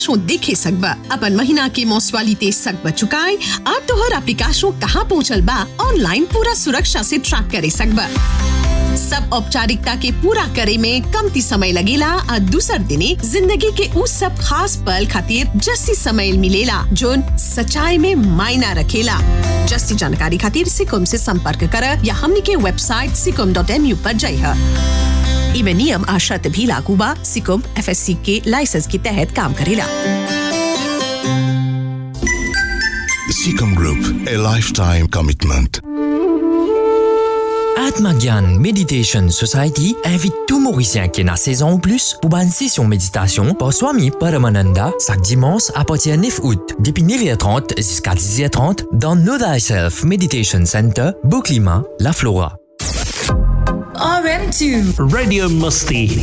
शो देखे सकबा अपन महीना के मोसवालिते सकबा चुकाए और तोहर एप्लीकेशन कहाँ पहुँचल बा ऑनलाइन पूरा सुरक्षा से ट्रैक करे सकबा सब औपचारिकता के पूरा करे में कमती समय लगेला और दूसर दिने जिंदगी के उस सब खास पल खातिर जस्सी समय मिलेला जोन सच्चाई में मायना रखेला जस्सी जानकारी खातिर सिकुम से संपर्क कर या हमनी के वेबसाइट सिकुम डॉट एम यू पर जाइए इमे नियम आ शर्त भी लागू बा सिकुम एफएससी के लाइसेंस के तहत काम करेला Seacom Group, a lifetime commitment. Atmagyan Meditation Society invite tout Mauricien qui est dans saison ou plus pour une session méditation par Swami Paramananda chaque dimanche à partir du 9 août, depuis 9h30 jusqu'à 10h30 dans Know Thyself Meditation Center, Beauclima, La Flora. RM2 Radio Musti